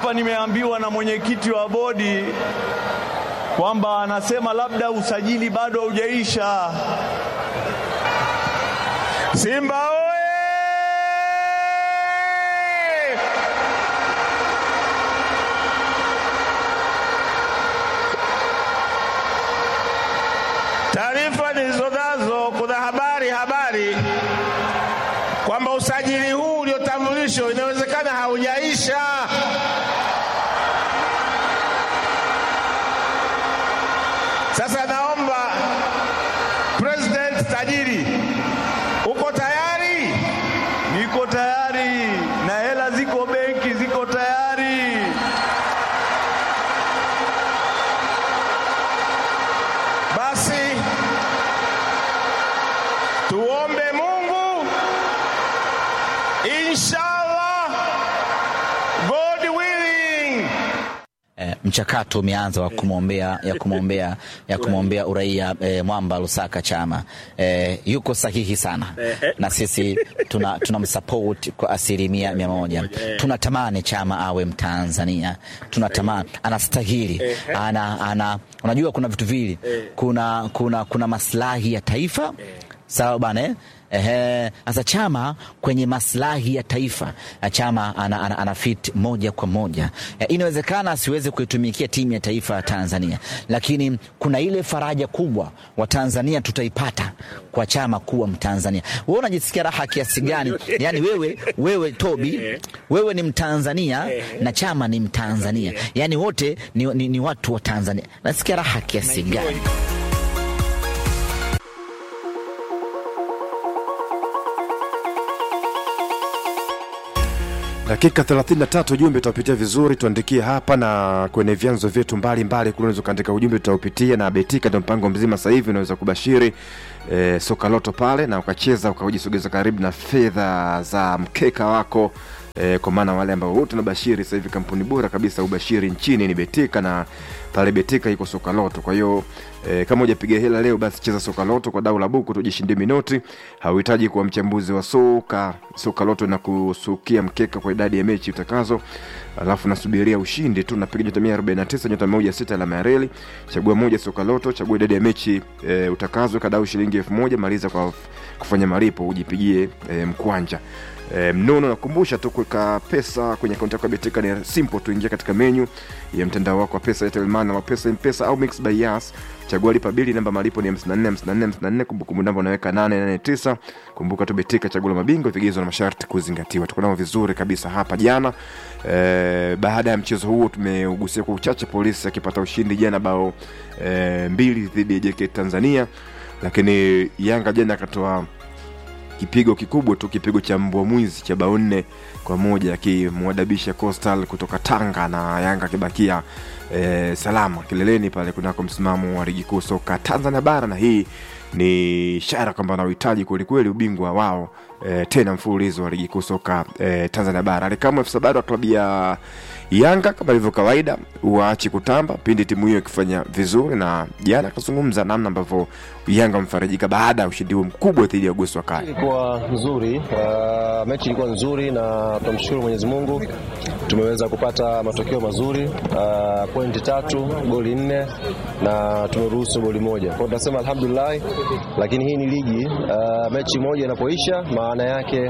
hapa nimeambiwa na mwenyekiti wa bodi kwamba anasema labda usajili bado haujaisha. Simba oye! Taarifa nilizonazo, kuna habari habari kwamba usajili huu uliotambulishwa inawezekana haujaisha. Sasa naomba President tajiri, uko tayari? Niko tayari na hela ziko benki, ziko tayari. Basi tuombe Mungu, inshallah, God willing. Eh, mchakato umeanza wa kumwombea ya kumwombea ya kumwombea uraia eh, Mwamba Lusaka Chama eh, yuko sahihi sana na sisi tuna tunamsupport kwa asilimia mia moja. Tunatamani Chama awe Mtanzania, tunatamani anastahili, ana, ana, unajua kuna vitu vili, kuna, kuna, kuna maslahi ya taifa sawa bana eh? Ehe, sasa Chama kwenye maslahi ya taifa Chama ana, ana, ana fit moja kwa moja. E, inawezekana asiweze kuitumikia timu ya taifa ya Tanzania, lakini kuna ile faraja kubwa wa Tanzania tutaipata kwa Chama kuwa Mtanzania. Wewe unajisikia raha kiasi gani? Yani wewe, wewe Tobi, wewe ni Mtanzania na Chama ni Mtanzania, yani wote ni, ni, ni watu wa Tanzania. Nasikia raha kiasi gani? Dakika 33 ujumbe utapitia vizuri, tuandikie hapa na kwenye vyanzo vyetu mbalimbali kule, unaweza kuandika ujumbe tutaupitia, na Betika ndio mpango mzima. Sasa hivi unaweza kubashiri e, soka loto pale na ukacheza ukajisogeza karibu na fedha za mkeka wako e, kwa maana wale ambao wote nabashiri sasa hivi, kampuni bora kabisa ubashiri nchini ni Betika na pale Betika iko soka loto. Kwa hiyo e, kama hujapiga hela leo, basi cheza soka loto kwa dau la buku, tujishindie minoti. Hauhitaji kuwa mchambuzi wa soka. Soka loto na kusukia mkeka kwa idadi ya mechi utakazo, alafu nasubiria ushindi tu. Napiga nyota 149 nyota 16 alama ya reli, chagua moja soka loto, chagua idadi ya mechi e, utakazo, kadau shilingi 1000 maliza kwa kufanya malipo, ujipigie e, mkwanja E, mnono nakumbusha tu kuweka pesa kwenye akaunti yako ya Betika ni simple tu, ingia katika menyu ya mtandao wako wa pesa Airtel Money na pesa M-Pesa au Mix by Yas, chagua lipa bili, namba malipo ni 54 54 54, kumbukumbu namba unaweka 889. Kumbuka tu Betika, chaguo la mabingwa, vigezo na masharti kuzingatiwa. Tuko nao vizuri kabisa hapa jana. E, baada ya mchezo huo tumeugusia kwa uchache, polisi akipata ushindi jana bao e, mbili dhidi ya JKT Tanzania, lakini Yanga jana akatoa kipigo kikubwa tu, kipigo cha mbwa mwizi cha bao nne kwa moja akimwadabisha Coastal kutoka Tanga na Yanga akibakia e, salama kileleni pale kunako msimamo wa ligi kuu soka Tanzania bara, na hii ni ishara kwamba wanauhitaji kwelikweli ubingwa wao e, tena mfululizo wa ligi kuu soka e, Tanzania bara. Alikamwe afisa habari wa klabu ya Yanga kama ilivyo kawaida waachi kutamba pindi timu hiyo ikifanya vizuri, na jana akazungumza namna ambavyo Yanga wamefarijika baada ya ushindi huo mkubwa dhidi ya Gosi wa Kali. Ilikuwa nzuri uh, mechi ilikuwa nzuri na tunamshukuru Mwenyezi Mungu tumeweza kupata matokeo mazuri uh, pointi tatu, goli nne na tumeruhusu goli moja. Kwa hiyo tunasema alhamdulillah, lakini hii ni ligi uh, mechi moja inapoisha maana yake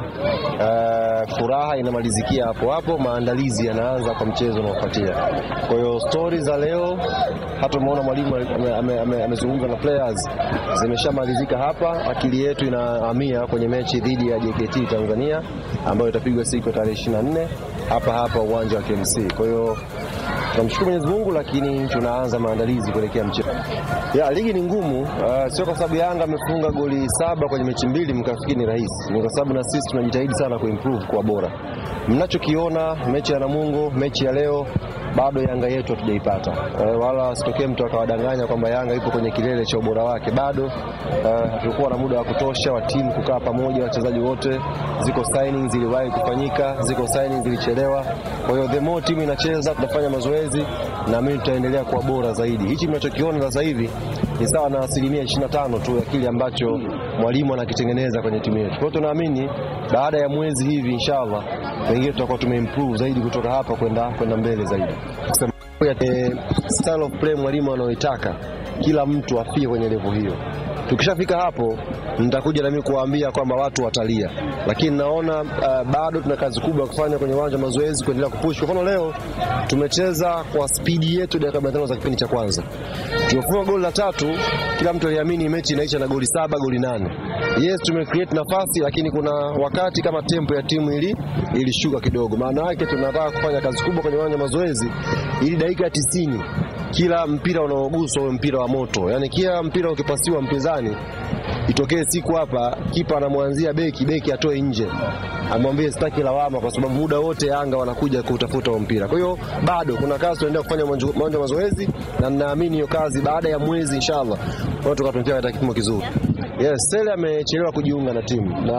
uh, furaha inamalizikia hapo hapo, maandalizi yanaanza kwa mchezo unaofuatia. Kwa hiyo stori za leo hata umeona mwalimu amezungumza ame, ame, ame na players zimeshamalizika hapa. Akili yetu inahamia kwenye mechi dhidi ya JKT Tanzania ambayo itapigwa siku ya tarehe 24 hapa hapa uwanja wa KMC. Kwa hiyo tunamshukuru Mwenyezi Mungu, lakini tunaanza maandalizi kuelekea mchezo. Ya ligi ni ngumu, uh, sio kwa sababu Yanga amefunga goli saba kwenye mechi mbili mkafikiri ni rahisi. Ni kwa sababu na sisi tunajitahidi sana kuimprove kwa bora. Mnachokiona mechi ya Namungo, mechi ya leo bado Yanga yetu hatujaipata. Uh, wala asitokee mtu akawadanganya kwamba Yanga ipo kwenye kilele cha ubora wake. Bado hatukuwa uh, na muda wa kutosha wa timu kukaa pamoja, wachezaji wote. Ziko signings ziliwahi kufanyika, ziko signings zilichelewa. Kwa hiyo the more timu inacheza, tunafanya mazoezi na mimi tutaendelea kuwa bora zaidi. Hichi mnachokiona sasa hivi ni sawa na asilimia 25 tu ya kile ambacho mwalimu anakitengeneza kwenye timu yetu. Kwa hiyo tunaamini baada ya mwezi hivi inshallah, pengine tutakuwa tumeimprove zaidi kutoka hapa kwenda kwenda mbele zaidi. Kusema eh, style of play mwalimu anaoitaka kila mtu afike kwenye level hiyo. Tukishafika hapo nitakuja nami kuwaambia kwamba watu watalia, lakini naona uh, bado tuna kazi kubwa ya kufanya kwenye uwanja wa mazoezi, kuendelea kupush. Kwa mfano leo tumecheza kwa spidi yetu dakika 45 za kipindi cha kwanza, tumefunga goli la tatu, kila mtu aliamini mechi inaisha na goli saba goli nane. Yes, tumecreate nafasi, lakini kuna wakati kama tempo ya timu ili ilishuka kidogo. Maana yake tunataka kufanya kazi kubwa kwenye uwanja wa mazoezi ili dakika ya tisini kila mpira unaoguswa uwe mpira wa moto, yaani kila mpira ukipasiwa mpinzani itokee siku hapa kipa anamwanzia beki, beki atoe nje, amwambie sitaki lawama, kwa sababu muda wote Yanga wanakuja kutafuta huo mpira. Kwa hiyo bado kuna kazi tunaendelea kufanya uwanja wa mazoezi, na ninaamini hiyo kazi baada ya mwezi inshallah kwa tukatumikia katika kipimo kizuri. Yes, Sele amechelewa kujiunga na timu na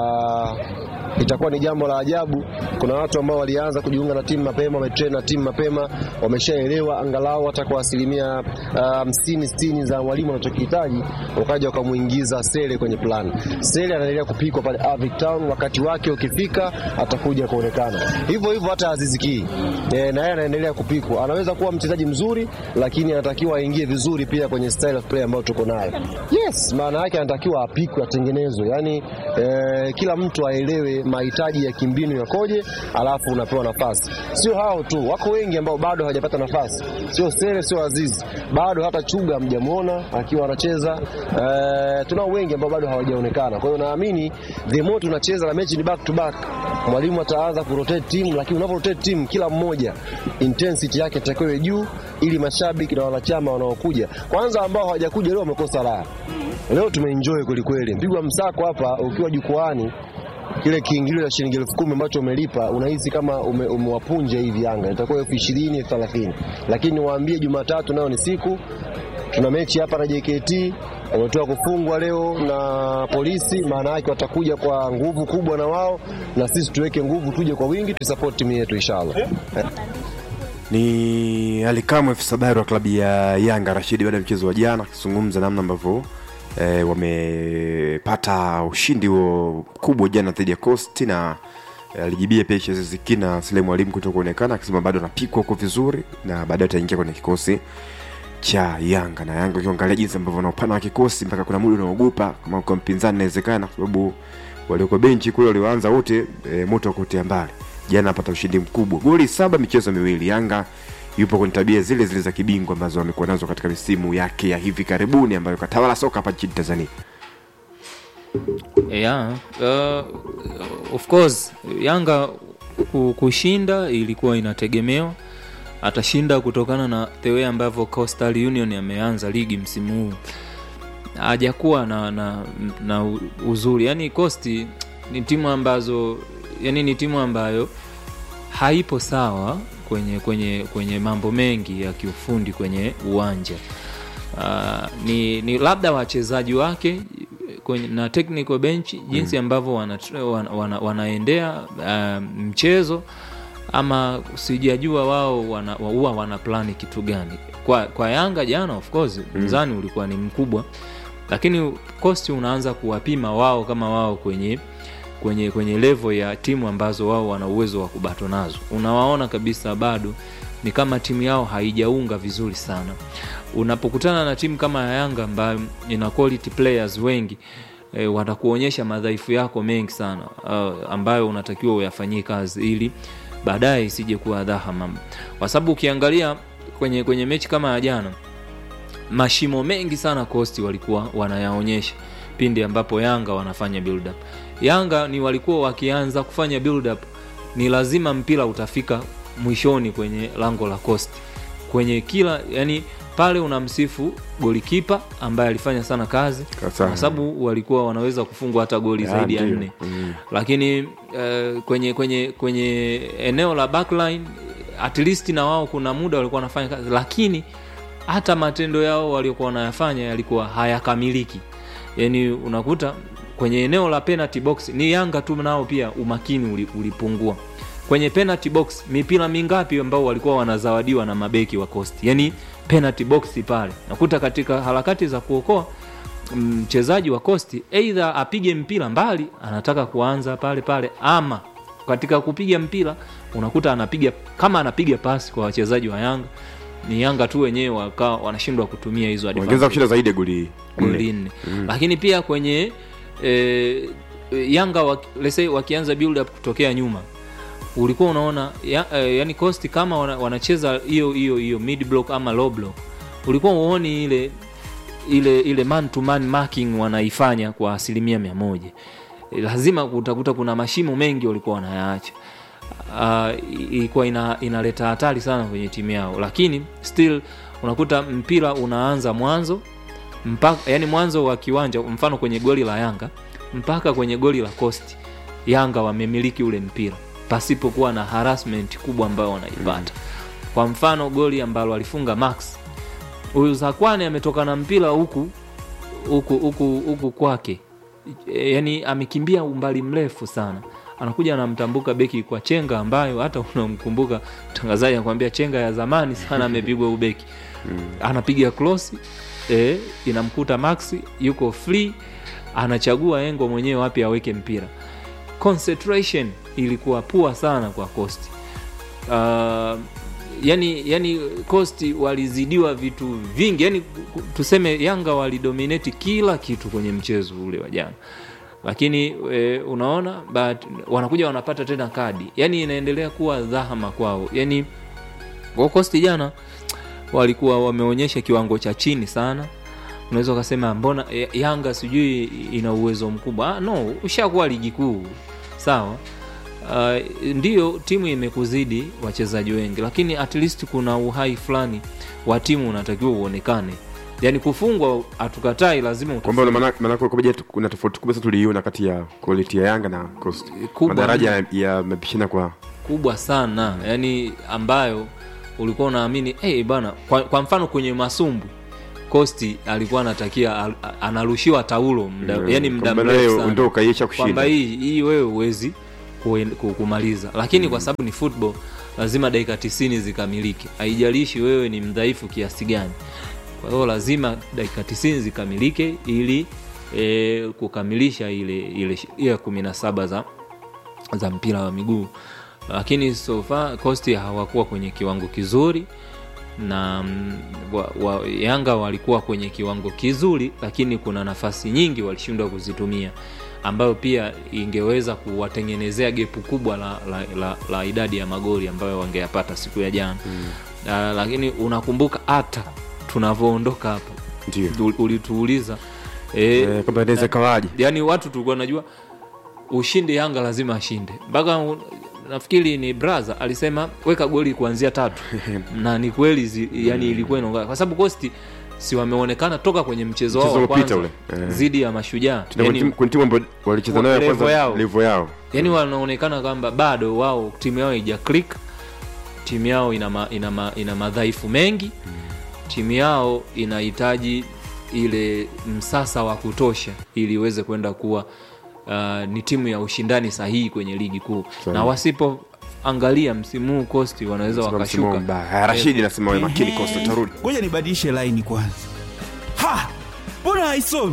itakuwa ni jambo la ajabu. Kuna watu ambao walianza kujiunga na timu mapema, wametrain na timu mapema, wameshaelewa angalau hata kwa asilimia hamsini uh, sitini za mwalimu anachokihitaji, wakaja wakamuingiza Sele kwenye plan. Sele anaendelea kupikwa pale Avic Town, wakati wake ukifika atakuja kuonekana. Hivyo hivyo hata Aziz Ki e, na yeye anaendelea kupikwa. Anaweza kuwa mchezaji mzuri, lakini anatakiwa aingie vizuri pia kwenye style of play ambayo tuko nayo. Yes, maana yake anatakiwa apikwe, atengenezwe, yani e, kila mtu aelewe mahitaji ya kimbinu yakoje, alafu unapewa nafasi. Sio hao tu, wako wengi ambao bado hawajapata nafasi, sio Sele, sio Aziz, bado hata Chuga hamjamwona akiwa anacheza. E, tunao wengi ambao bado hawajaonekana. Kwa hiyo naamini the more tunacheza na mechi ni back to back, mwalimu ataanza kurotate timu, lakini unapo rotate timu, kila mmoja intensity yake itakiwa juu, ili mashabiki na wanachama wanaokuja kwanza, ambao hawajakuja leo wamekosa raha. Leo tumeenjoy kwelikweli, mpigwa msako hapa ukiwa jukwaani kile kiingilio cha shilingi elfu kumi ambacho umelipa unahisi kama ume, umewapunja hivi Yanga, itakuwa elfu ishirini elfu thelathini lakini niwaambie, Jumatatu nayo ni siku, tuna mechi hapa na JKT wametoka kufungwa leo na polisi, maana yake watakuja kwa nguvu kubwa na wao, na sisi tuweke nguvu, tuje kwa wingi, tusupport timu yetu inshallah. Ni Alikamwe afisa habari wa klabu ya Yanga Rashidi, baada ya mchezo wa jana, akizungumza namna ambavyo e, wamepata ushindi huo mkubwa jana dhidi ya Coast na alijibia pia Chezeziki na Sule Mwalimu kuto kuonekana, akisema bado anapikwa huko vizuri na baadaye ataingia kwenye kikosi cha Yanga na Yanga ukiangalia jinsi ambavyo wanaopana wa kikosi mpaka kuna muda unaogopa kama kwa mpinzani inawezekana, kwa sababu walioko benchi kule walioanza wote e, moto kutia mbali. Jana apata ushindi mkubwa, goli saba michezo miwili. Yanga yupo kwenye tabia zile zile za kibingwa ambazo amekuwa nazo katika misimu yake ya hivi karibuni ambayo katawala soka hapa nchini Tanzania. Yeah, uh, of course Yanga kushinda ilikuwa inategemewa atashinda kutokana na the way ambavyo Coastal Union ameanza ligi msimu huu, hajakuwa na, na, na uzuri. Yani Coast ni timu ambazo yani ni timu ambayo haipo sawa kwenye kwenye kwenye mambo mengi ya kiufundi kwenye uwanja. Uh, ni, ni labda wachezaji wake kwenye, na technical bench jinsi ambavyo wana, wana, wana, wanaendea uh, mchezo ama sijajua wao huwa wana, wana plani kitu gani kwa, kwa Yanga jana of course mzani mm. ulikuwa ni mkubwa, lakini Coast unaanza kuwapima wao kama wao kwenye kwenye kwenye level ya timu ambazo wao wana uwezo wa kubato nazo, unawaona kabisa bado ni kama timu yao haijaunga vizuri sana. Unapokutana na timu kama ya Yanga ambayo ina quality players wengi e, watakuonyesha madhaifu yako mengi sana uh, ambayo unatakiwa uyafanyie kazi ili baadaye isije kuwa dhahama, kwa sababu ukiangalia kwenye kwenye mechi kama ya jana, mashimo mengi sana Coast walikuwa wanayaonyesha pindi ambapo Yanga wanafanya build up. Yanga ni walikuwa wakianza kufanya build up, ni lazima mpira utafika mwishoni kwenye lango la Coast kwenye kila yani pale unamsifu golikipa ambaye alifanya sana kazi kwa sababu walikuwa wanaweza kufungwa hata goli ya zaidi ya nne mm. Lakini uh, kwenye kwenye kwenye eneo la backline at least na wao kuna muda walikuwa wanafanya kazi, lakini hata matendo yao waliokuwa wanayafanya yalikuwa hayakamiliki. Yani unakuta kwenye eneo la penalty box ni Yanga tu nao pia umakini ulipungua kwenye penalty box. Mipira mingapi ambao walikuwa wanazawadiwa na mabeki wa Coast, yani penalty box pale nakuta katika harakati za kuokoa mchezaji wa kosti eidha apige mpira mbali anataka kuanza pale pale ama katika kupiga mpira unakuta anapiga kama anapiga pasi kwa wachezaji wa yanga ni yanga tu wenyewe wakawa wanashindwa kutumia hizo ongeza advantage kushinda zaidi ya goli goli nne nne lakini pia kwenye e, yanga waki, let's say wakianza build up kutokea nyuma ulikuwa unaona ya, e, yani cost kama wana, wanacheza hiyo hiyo hiyo mid block ama low block ulikuwa uoni ile ile ile man to man marking wanaifanya kwa asilimia mia moja E, lazima utakuta kuna mashimo mengi walikuwa wanayaacha uh, ilikuwa ina, inaleta hatari sana kwenye timu yao lakini still unakuta mpira unaanza mwanzo mpaka yani mwanzo wa kiwanja mfano kwenye goli la yanga mpaka kwenye goli la costi yanga wamemiliki ule mpira pasipokuwa na harassment kubwa ambayo wanaipata kwa mfano goli ambalo alifunga max huyu zakwane ametoka na mpira huku huku huku huku kwake e, yani amekimbia umbali mrefu sana anakuja anamtambuka beki kwa chenga ambayo hata unamkumbuka mtangazaji anakwambia chenga ya zamani sana amepigwa ubeki anapiga klosi e, inamkuta maxi yuko free anachagua engo mwenyewe wapi aweke mpira concentration ilikuwa pua sana kwa costi uh, yani yani costi walizidiwa vitu vingi yani ku- tuseme yanga walidominate kila kitu kwenye mchezo ule wa jana lakini e, unaona but wanakuja wanapata tena kadi yani inaendelea kuwa dhahama kwao yani kwa costi jana walikuwa wameonyesha kiwango cha chini sana unaweza ukasema mbona eh, yanga sijui ina uwezo mkubwa ah, no ushakuwa ligi kuu sawa uh, ndio timu imekuzidi wachezaji wengi lakini at least kuna uhai fulani wa timu unatakiwa uonekane yaani kufungwa hatukatai lazima kwamba utafungwe. maana- maanake kwa je kuna tofauti kubwa sana tuliiona kati ya quality ya yanga na coast Kubwa madaraja yamepishana kwa kubwa sana yani ambayo ulikuwa unaamini hey, bana kwa, kwa mfano kwenye masumbu kosti alikuwa anatakia al- anarushiwa taulo mda, Mm, yani mda kwamba mrefu nayo sana. ndo ukaiacha kwamba kushinda hii hii wewe huwezi kuen- ku- kumaliza lakini kwa sababu ni football lazima dakika tisini zikamilike haijalishi wewe ni mdhaifu kiasi gani kwa hiyo lazima dakika tisini zikamilike ili e, kukamilisha ile ile ile kumi na saba za za mpira wa miguu lakini so far costi hawakuwa kwenye kiwango kizuri na mm, wa, wa, yanga walikuwa kwenye kiwango kizuri lakini kuna nafasi nyingi walishindwa kuzitumia ambayo pia ingeweza kuwatengenezea gepu kubwa la, la, la, la idadi ya magoli ambayo wangeyapata siku ya jana mm. uh, lakini unakumbuka hata tunavyoondoka hapa ndio ul- ulituuliza e, Eh, kwamba inaweza ikawaje yani watu tulikuwa najua ushindi yanga lazima ashinde mpaka u- nafikiri ni braza alisema weka goli kuanzia tatu na ni kweli zi- yani ilikuwa inaonga kwa sababu kosti si wameonekana toka kwenye mchezo wao Mchezo wa uliopita kwanza ule, eh. dhidi ya mashujaa Tuna yani, timu- kuna timu ambayo walicheza nayo ya level kwanza yao. level yao yani wanaonekana kwamba bado wao timu yao ija click timu yao ina, ma, ina, ma, ina madhaifu mengi timu yao inahitaji ile msasa wa kutosha ili iweze kwenda kuwa uh, ni timu ya ushindani sahihi kwenye ligi kuu Sahihi. na wasipoangalia msimu huu kosti wanaweza Sema msimu wakashuka mbaya. Haya, Rashidi nasema wewe makini Ehe. kosta tarudi ngoja nibadilishe laini kwanza ha mbona haisomi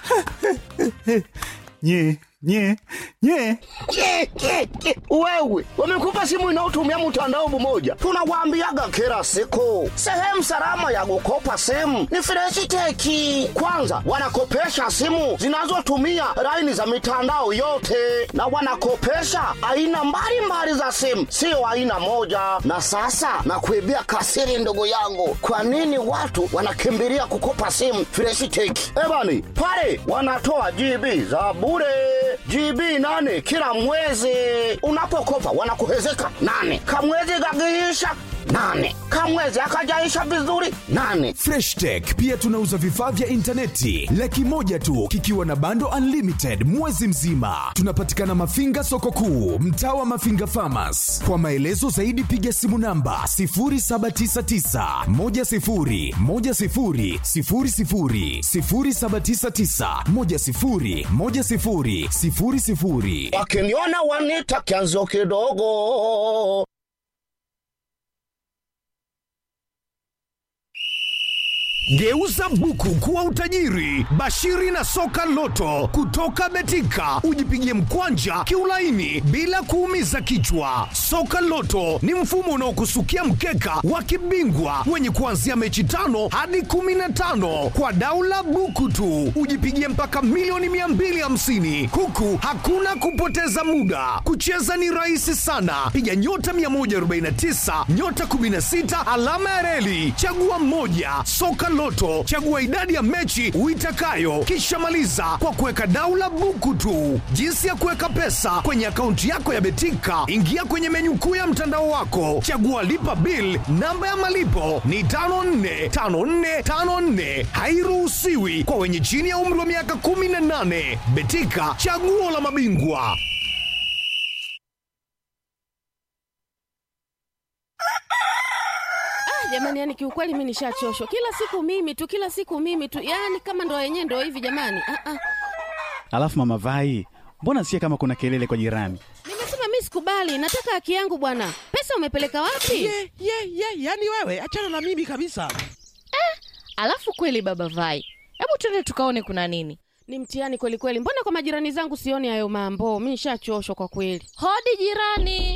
nye nye nye Ke, ke, ke. Wewe wamekupa simu inayotumia mtandao mmoja, tunawaambiaga kila siku, sehemu salama ya kukopa simu ni Freshiteki. Kwanza wanakopesha simu zinazotumia laini za mitandao yote, na wanakopesha aina mbalimbali za simu, sio aina moja. Na sasa nakuibia kasiri, ndugu yangu, kwa nini watu wanakimbilia kukopa simu Freshiteki? Ebani pale wanatoa GB za bure GB nane kila mwezi. Unapokopa wanakuhezeka nane, kamwezi gagiisha nane, kamwezi akajaisha vizuri nane. Fresh Tech pia tunauza vifaa vya intaneti laki moja tu kikiwa na bando unlimited mwezi mzima. Tunapatikana Mafinga soko kuu, mtaa wa Mafinga Farmers. Kwa maelezo zaidi piga simu namba 0799 10 10 00 0799 10 10 00 Wakiniona wanita kianzo kidogo. Geuza buku kuwa utajiri. Bashiri na soka loto kutoka Betika, ujipigie mkwanja kiulaini bila kuumiza kichwa. Soka loto ni mfumo unaokusukia mkeka wa kibingwa wenye kuanzia mechi tano hadi kumi na tano kwa daula buku tu, ujipigie mpaka milioni 250 huku hakuna kupoteza muda. Kucheza ni rahisi sana, piga nyota 149 nyota 16 alama ya reli, chagua moja. Soka Loto, chagua idadi ya mechi uitakayo, kisha maliza kwa kuweka daula buku tu. Jinsi ya kuweka pesa kwenye akaunti yako ya Betika, ingia kwenye menyu kuu ya mtandao wako, chagua lipa bill. Namba ya malipo ni 545454, hairuhusiwi kwa wenye chini ya umri wa miaka 18. Betika, chaguo la mabingwa. jamani yani kiukweli mi nishachoshwa kila siku mimi tu kila siku mimi tu yani kama ndo yenyewe ndo hivi jamani ah, ah. Alafu mama Vai, mbona sikia kama kuna kelele kwa jirani? nimesema mi sikubali nataka haki yangu bwana pesa umepeleka wapi ye ye ye yani wewe achana na mimi kabisa Alafu kweli baba Vai, hebu twende tukaone kuna nini. ni mtihani kweli kweli mbona kwa majirani zangu sioni hayo mambo mi nishachoshwa kwa kweli Hodi jirani.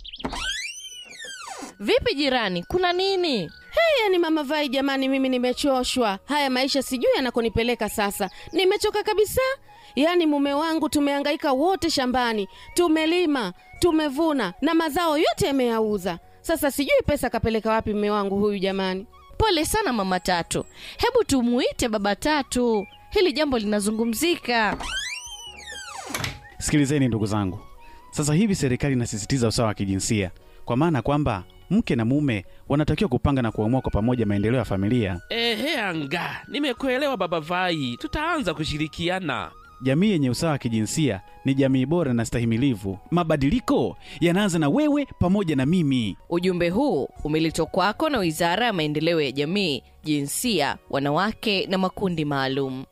Vipi jirani, kuna nini? hey, yani mama vai jamani mimi nimechoshwa haya maisha sijui yanakonipeleka sasa nimechoka kabisa yaani mume wangu tumehangaika wote shambani tumelima tumevuna na mazao yote yameyauza sasa sijui pesa kapeleka wapi mume wangu huyu jamani Pole sana mama Tatu, hebu tumuite baba Tatu, hili jambo linazungumzika. Sikilizeni ndugu zangu, sasa hivi serikali inasisitiza usawa wa kijinsia, kwa maana kwamba mke na mume wanatakiwa kupanga na kuamua kwa pamoja maendeleo ya familia. ehe anga nimekuelewa baba vai tutaanza kushirikiana Jamii yenye usawa wa kijinsia ni jamii bora na stahimilivu. Mabadiliko yanaanza na wewe pamoja na mimi. Ujumbe huu umeletwa kwako na Wizara ya Maendeleo ya Jamii, Jinsia, Wanawake na Makundi Maalum.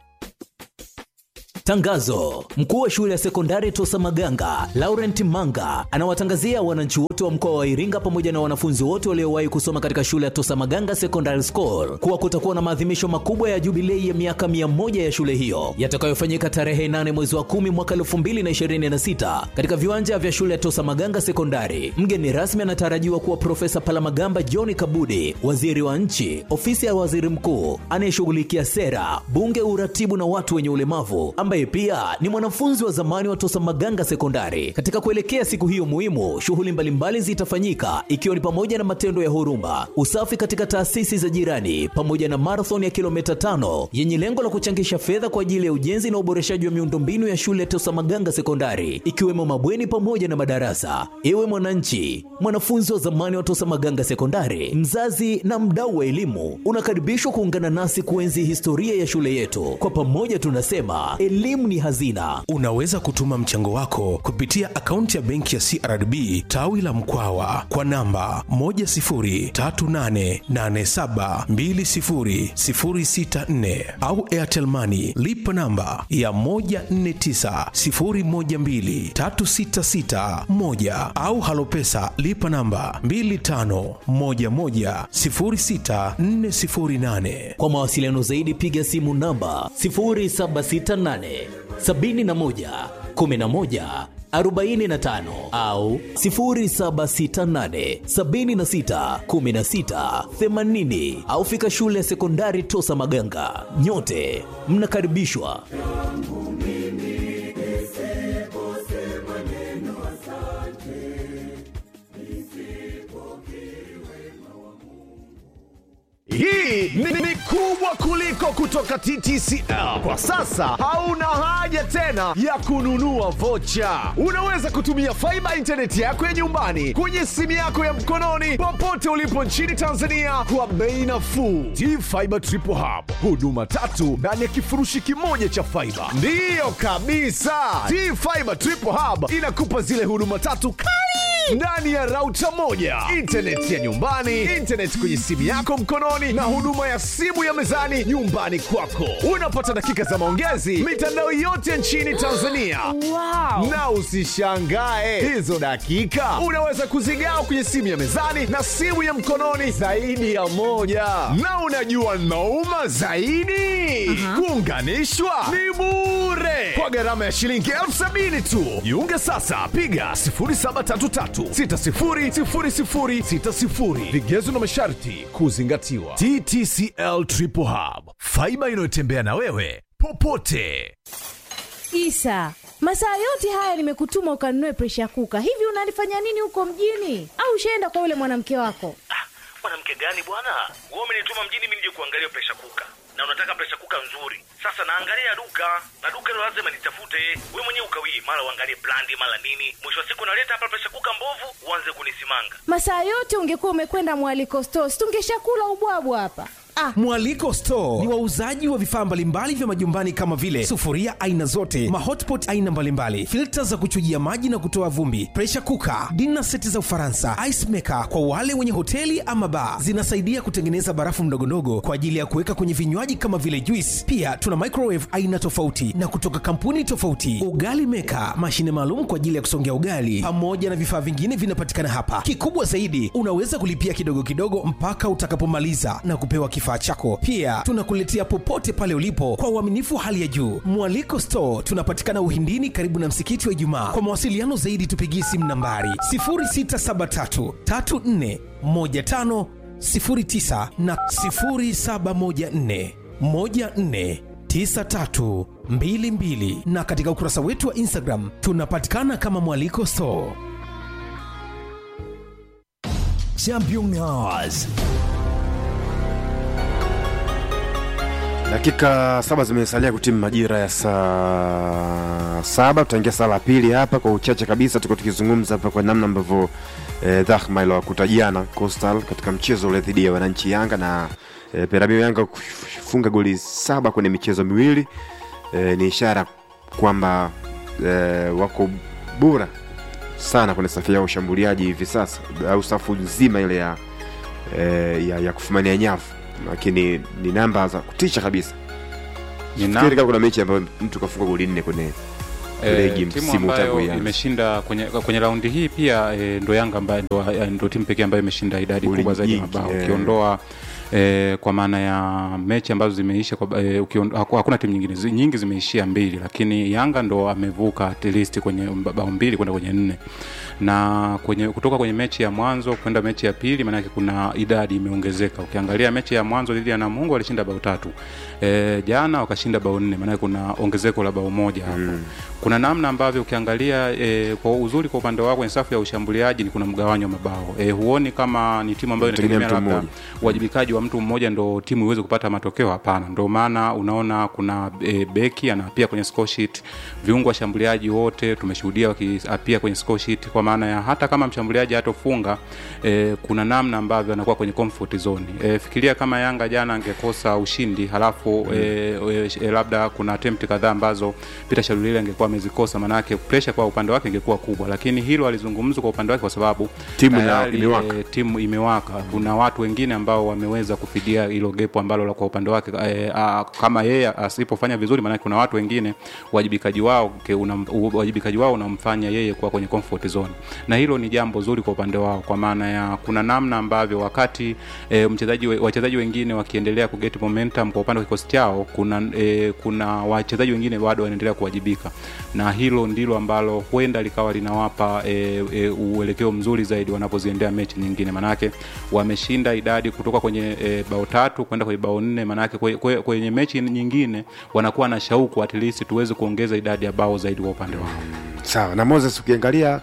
Tangazo: mkuu wa shule ya sekondari Tosa Maganga Laurent Manga anawatangazia wananchi wote wa mkoa wa Iringa pamoja na wanafunzi wote waliowahi kusoma katika shule ya Tosa Maganga Secondary School kuwa kutakuwa na maadhimisho makubwa ya jubilei ya miaka mia moja ya shule hiyo yatakayofanyika tarehe 8 mwezi wa 10 mwaka 2026 katika viwanja vya shule ya Tosa Maganga Sekondari. Mgeni rasmi anatarajiwa kuwa Profesa Palamagamba John Kabudi, waziri wa nchi, ofisi ya waziri mkuu anayeshughulikia sera, bunge, uratibu na watu wenye ulemavu ambaye pia ni mwanafunzi wa zamani wa Tosa Maganga Sekondari. Katika kuelekea siku hiyo muhimu, shughuli mbalimbali zitafanyika ikiwa ni pamoja na matendo ya huruma, usafi katika taasisi za jirani, pamoja na marathon ya kilomita tano yenye lengo la kuchangisha fedha kwa ajili ya ujenzi na uboreshaji wa miundombinu ya shule ya Tosa Maganga Sekondari, ikiwemo mabweni pamoja na madarasa. Ewe mwananchi, mwanafunzi wa zamani wa Tosa Maganga Sekondari, mzazi na mdau wa elimu, unakaribishwa kuungana nasi kuenzi historia ya shule yetu. Kwa pamoja tunasema elimu ni hazina. Unaweza kutuma mchango wako kupitia akaunti ya benki ya CRDB tawi la Mkwawa kwa namba 10388720064 au Airtel Money lipa namba ya 1490123661 au Halopesa lipa namba 25110648. Kwa mawasiliano zaidi piga simu namba 0768 71 11 45 au 0768 76 16 80 au fika shule ya sekondari Tosa Maganga. Nyote mnakaribishwa. Hii ni, ni kubwa kuliko kutoka TTCL. Kwa sasa hauna haja tena ya kununua vocha. Unaweza kutumia faiba intaneti yako ya nyumbani kwenye simu yako ya mkononi popote ulipo nchini Tanzania kwa bei nafuu. T-Fiber Triple Hub, huduma tatu ndani ya kifurushi kimoja cha faiba. Ndiyo kabisa, T-Fiber Triple Hub inakupa zile huduma tatu kali ndani ya rauta moja, intaneti ya nyumbani, intaneti kwenye simu yako mkononi na huduma huduma ya simu ya mezani nyumbani kwako. Unapata dakika za maongezi mitandao yote nchini Tanzania. Wow. Na usishangae hizo dakika unaweza kuzigawa kwenye simu ya mezani na simu ya mkononi zaidi ya moja. Na unajua nauma zaidi, kuunganishwa ni bure kwa gharama ya shilingi elfu sabini tu. Jiunge sasa, piga 0733600060. Vigezo na masharti kuzingatiwa. TTCL Triple Hub, faiba inayotembea na wewe popote. Isa, masaa yote haya nimekutuma ukanunue presha kuka. Hivi unalifanya nini huko mjini? Au ushaenda kwa yule mwanamke wako? mwanamke gani bwana wewe umenituma mjini mimi nije kuangalia presha kuka na unataka presha kuka nzuri sasa naangalia duka na duka hilo lazima nitafute we mwenyewe ukawii mara uangalie brandi mara nini mwisho wa siku naleta hapa presha kuka mbovu uanze kunisimanga Masaa yote ungekuwa umekwenda mwaliko stores, tungeshakula ubwabwa hapa. Ah, Mwaliko Store ni wauzaji wa vifaa mbalimbali vya majumbani kama vile sufuria aina zote, mahotpot aina mbalimbali, filta za kuchujia maji na kutoa vumbi, pressure cooker, dinner seti za Ufaransa, ice maker kwa wale wenye hoteli ama bar. Zinasaidia kutengeneza barafu ndogondogo kwa ajili ya kuweka kwenye vinywaji kama vile juice. Pia tuna microwave aina tofauti na kutoka kampuni tofauti, ugali maker, mashine maalum kwa ajili ya kusongea ugali, pamoja na vifaa vingine vinapatikana hapa. Kikubwa zaidi, unaweza kulipia kidogo kidogo mpaka utakapomaliza na kupewa kifaa chako. Pia tunakuletea popote pale ulipo kwa uaminifu hali ya juu. Mwaliko Store tunapatikana Uhindini, karibu na msikiti wa Ijumaa. Kwa mawasiliano zaidi, tupigie simu nambari 0673 34 15 09 na 0714 14 9322 na katika ukurasa wetu wa Instagram tunapatikana kama Mwaliko Store. Championnats. dakika saba zimesalia kutimu majira ya saa saba tutaingia saa la pili hapa kwa uchache kabisa tuko tukizungumza hapa kwa namna ambavyo eh, dhahma iliwakuta jana Coastal katika mchezo ule dhidi ya wananchi Yanga na eh, Peramiho Yanga kufunga goli saba kwenye michezo miwili eh, ni ishara kwamba eh, wako bora sana kwenye safu yao ushambuliaji hivi sasa au safu nzima ile ya, eh, ya, ya kufumania nyavu lakini ni namba za kutisha kabisa fikiri kama kuna mechi ambayo mtu kafunga goli nne kwenye ligi Eh, timu msimu tangu ambayo ianze. imeshinda kwenye, kwenye raundi hii pia e, ndo Yanga ambayo ndo, eh, ndo timu pekee ambayo imeshinda idadi Goli kubwa zaidi ya nyingi, mabao eh. ukiondoa e, kwa maana ya mechi ambazo zimeisha kwa, e, ukiondo, haku- hakuna timu nyingine zi, nyingi zimeishia mbili, lakini Yanga ndo amevuka at least kwenye bao mbili kwenda kwenye nne na kwenye kutoka kwenye mechi ya mwanzo kwenda mechi ya pili, maanake kuna idadi imeongezeka. Ukiangalia mechi ya mwanzo dhidi ya Namungo walishinda bao tatu e, jana wakashinda bao nne, maanake kuna ongezeko la bao moja hapo mm. Kuna namna ambavyo ukiangalia e, kwa uzuri kwa upande wako kwenye safu ya ushambuliaji ni kuna mgawanyo wa mabao e, huoni kama ni timu ambayo Inategemea inategemea mtu labda mmoja. uwajibikaji wa mtu mmoja ndo timu iweze kupata matokeo. Hapana, ndo maana unaona kuna e, beki anapia kwenye score sheet, viungo washambuliaji wote tumeshuhudia wakiapia kwenye score sheet, kwa maana ya hata kama mshambuliaji hatofunga e, kuna namna ambavyo anakuwa kwenye comfort zone. E, fikiria kama Yanga jana angekosa ushindi halafu mm. e, e, labda kuna attempt kadhaa ambazo Peter Shalulile angekuwa amezikosa, maanake pressure kwa upande wake ingekuwa kubwa, lakini hilo alizungumzwa kwa upande wake kwa sababu Timu ina- tayari, imewaka. e, timu imewaka. Kuna watu wengine ambao wameweza kufidia hilo gepo ambalo la kwa upande wake e, a, kama yeye asipofanya vizuri, maanake kuna watu wengine uwajibikaji wao ke- una, uwajibikaji wao unamfanya yeye kuwa kwenye comfort zone, na hilo ni jambo zuri kwa upande wao, kwa maana ya kuna namna ambavyo wakati e, mchezaji we- wachezaji wengine wakiendelea kuget momentum kwa upande wa kikosi chao, kuna e, kuna wachezaji wengine bado wanaendelea kuwajibika, na hilo ndilo ambalo huenda likawa linawapa e, e, uelekeo mzuri zaidi wanapoziendea mechi nyingine, manake wameshinda idadi kutoka kwenye e, bao tatu kwenda kwenye bao nne, manake kwe- kwe- kwenye mechi nyingine wanakuwa na shauku at least tuweze kuongeza idadi ya bao zaidi kwa upande wao. sawa na moses ukiangalia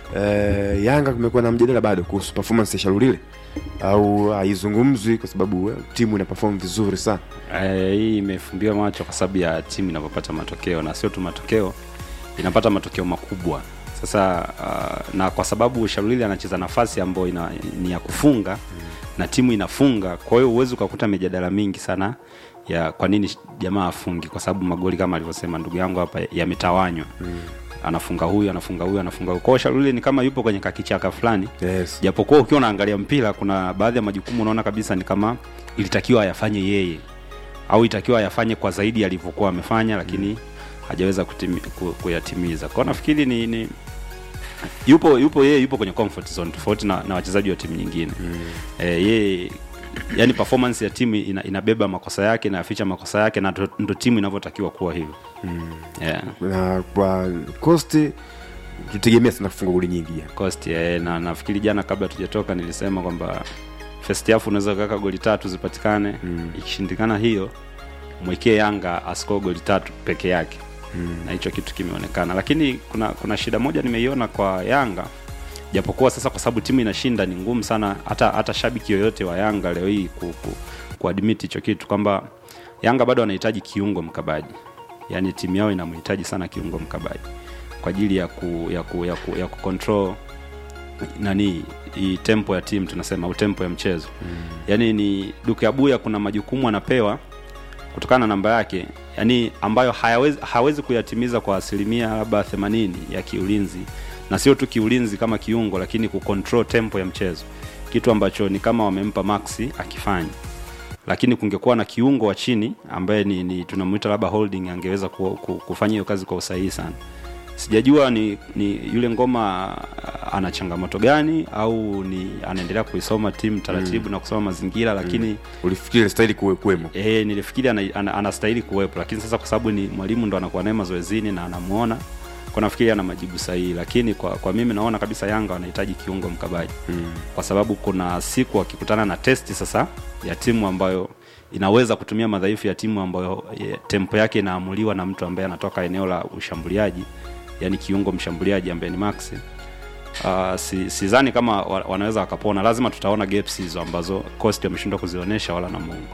eh, yanga kumekuwa na mjadala bado kuhusu performance ya sharulile au haizungumzwi kwa sababu eh, timu ina perform vizuri sana Eh, hii imefumbiwa macho kwa sababu ya timu inavyopata matokeo na sio tu matokeo inapata matokeo makubwa sasa uh, na kwa sababu sharulili anacheza nafasi ambayo ina, ni ya kufunga mm. na timu inafunga kwa hiyo huwezi ukakuta mijadala mingi sana ya kwa nini jamaa afungi kwa sababu magoli kama alivyosema ndugu yangu hapa yametawanywa mm. anafunga huyu anafunga huyu anafunga huyu kwao shaluli ni kama yupo kwenye kakichaka fulani yes. japokuwa ukiwa unaangalia mpira kuna baadhi ya majukumu unaona kabisa ni kama ilitakiwa ayafanye yeye au itakiwa ayafanye kwa zaidi alivyokuwa amefanya lakini hajaweza kutimi, ku, kuyatimiza kwao nafikiri ni, ni yupo yupo yeye yupo kwenye comfort zone tofauti na, na wachezaji wa timu nyingine mm. e, yeye yani performance ya timu ina, inabeba makosa yake inayaficha makosa yake na ndo- ndo timu inavyotakiwa kuwa hivyo mm. yeah. na kwa kosti tutegemea sana kufunga goli nyingi ya. cost eh, na nafikiri jana kabla tujatoka nilisema kwamba first half unaweza kaka goli tatu zipatikane mm. ikishindikana hiyo mwekee yanga asiko goli tatu peke yake mm. na hicho kitu kimeonekana lakini kuna kuna shida moja nimeiona kwa yanga japokuwa sasa kwa sababu timu inashinda ni ngumu sana hata hata shabiki yoyote wa yanga leo hii ku, ku, kuadmit hicho kitu kwamba yanga bado anahitaji kiungo mkabaji yaani timu yao inamhitaji sana kiungo mkabaji kwa ajili ya ku, ya ku, ya ku, ya ku control nani hii tempo ya timu tunasema au tempo ya mchezo mm. yaani ni duke abuya kuna majukumu anapewa kutokana na namba yake yani ambayo hayawezi, hawezi kuyatimiza kwa asilimia labda 80 ya kiulinzi na sio tu kiulinzi kama kiungo lakini kucontrol tempo ya mchezo kitu ambacho ni kama wamempa maxi akifanya lakini kungekuwa na kiungo wa chini ambaye ni, ni tunamwita labda holding angeweza ku, ku, kufanya hiyo kazi kwa usahihi sana sijajua ni, ni yule ngoma ah, ana changamoto gani au ni anaendelea kuisoma timu taratibu mm. na kusoma mazingira lakini mm. ulifikiri stahili kuwemo e, nilifikiri anastahili ana, ana anastahili kuwepo lakini sasa kwa sababu ni mwalimu ndo anakuwa naye mazoezini na anamuona kwa nafikiri ana majibu sahihi lakini kwa, kwa mimi naona kabisa yanga wanahitaji kiungo mkabaji mm. kwa sababu kuna siku wakikutana na testi sasa ya timu ambayo inaweza kutumia madhaifu ya timu ambayo ye, tempo yake inaamuliwa na mtu ambaye anatoka eneo la ushambuliaji yani kiungo mshambuliaji ambaye ni maxi Uh, si, sidhani kama wa- wanaweza wakapona lazima tutaona gaps hizo ambazo cost ameshindwa kuzionyesha wala na mungu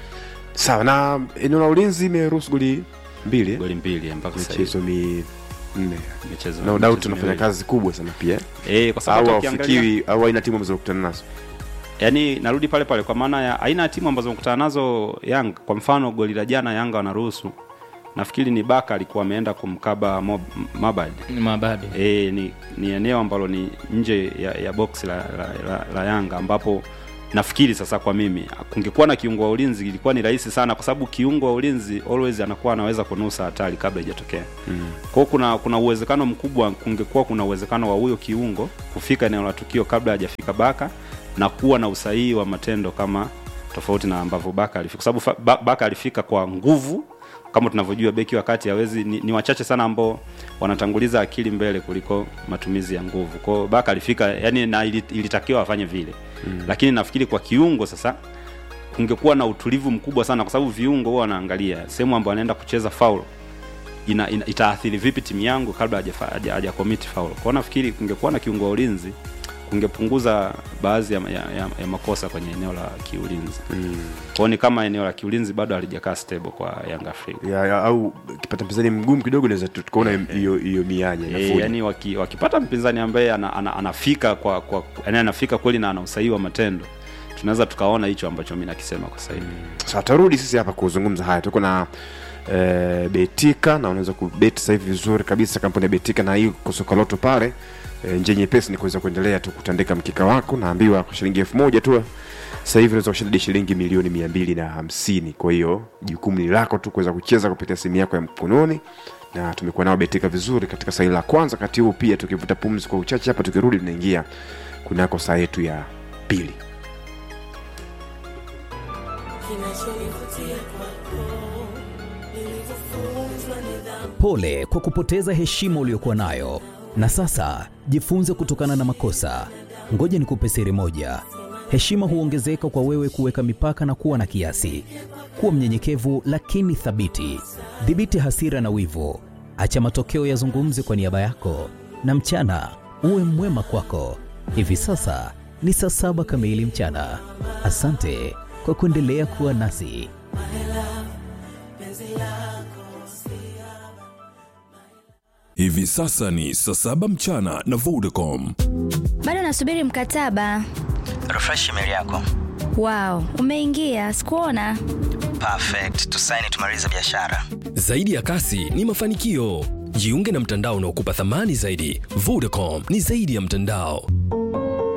sawa na eneo la ulinzi imeruhusu goli mbili eh? goli mbili mpaka sasa michezo minne Michezo- no doubt michezo unafanya miwili. kazi kubwa sana pia Eh, kwa sababu au hata ukiangalia- haufikiri au aina timu ambazo kukutana nazo yaani narudi pale pale kwa maana ya aina ya timu ambazo mkutana nazo yanga kwa mfano goli la jana yanga wanaruhusu nafikiri ni baka alikuwa ameenda kumkaba Mob- mabad mabad e, ni, ni eneo ambalo ni nje ya, ya box la, la, la, la yanga ambapo nafikiri sasa kwa mimi kungekuwa na kiungo wa ulinzi ilikuwa ni rahisi sana kwa sababu kiungo wa ulinzi always anakuwa anaweza kunusa hatari kabla ijatokea mm. kwao kuna kuna uwezekano mkubwa kungekuwa kuna uwezekano wa huyo kiungo kufika eneo la tukio kabla hajafika baka na kuwa na usahihi wa matendo kama tofauti na ambavyo baka alifika kwa sababu fa- Ba- baka alifika kwa nguvu kama tunavyojua beki wakati hawezi ni, ni wachache sana ambao wanatanguliza akili mbele kuliko matumizi ya nguvu kwao baka alifika yani na ili- ilitakiwa afanye vile Mm. lakini nafikiri kwa kiungo sasa kungekuwa na utulivu mkubwa sana kwa sababu viungo huwa wanaangalia sehemu ambayo anaenda kucheza foul ina, ina, itaathiri vipi timu yangu kabla hajafa- haja haja commit foul kwao nafikiri kungekuwa na kiungo wa ulinzi kungepunguza baadhi ya, ya, ya, ya makosa kwenye eneo la kiulinzi mm. kwao ni kama eneo la kiulinzi bado halijakaa stable kwa Young Africa ya, ya, au kipata mpinzani mgumu kidogo naweza tu- tukaona hiyo hiyo mianya E, inafuja. yani waki, wakipata mpinzani ambaye ana, ana, anafika kwa, kwa yani anafika kweli na ana usahihi wa matendo tunaweza tukaona hicho ambacho mi nakisema kwa sasa hivi Sasa tarudi sisi hapa kuzungumza haya. Tuko na e, Betika na unaweza kubeti sasa hivi vizuri kabisa kampuni ya Betika na hii kusokoloto pale e, njia nyepesi ni kuweza kuendelea tu kutandika mkika wako, naambiwa kwa shilingi elfu moja tu sasa hivi unaweza kushinda hadi shilingi milioni mia mbili na hamsini. Kwa hiyo jukumu ni lako tu kuweza kucheza kupitia simu yako ya mkononi na tumekuwa nao Betika vizuri katika saa hili la kwanza. Kati huu pia tukivuta pumzi kwa uchache hapa, tukirudi tunaingia kunako saa yetu ya pili. Pole kwa kupoteza heshima uliyokuwa nayo, na sasa jifunze kutokana na makosa. Ngoja nikupe siri moja: heshima huongezeka kwa wewe kuweka mipaka na kuwa na kiasi. Kuwa mnyenyekevu lakini thabiti. Dhibiti hasira na wivu, acha matokeo yazungumze kwa niaba yako, na mchana uwe mwema kwako. Hivi sasa ni saa saba kamili mchana. Asante kwa kuendelea kuwa nasi. Hivi sasa ni saa saba mchana na Vodacom. bado nasubiri mkataba refresh email yako wow umeingia sikuona perfect tusaini tumalize biashara Zaidi ya kasi ni mafanikio. Jiunge na mtandao unaokupa thamani zaidi. Vodacom ni zaidi ya mtandao.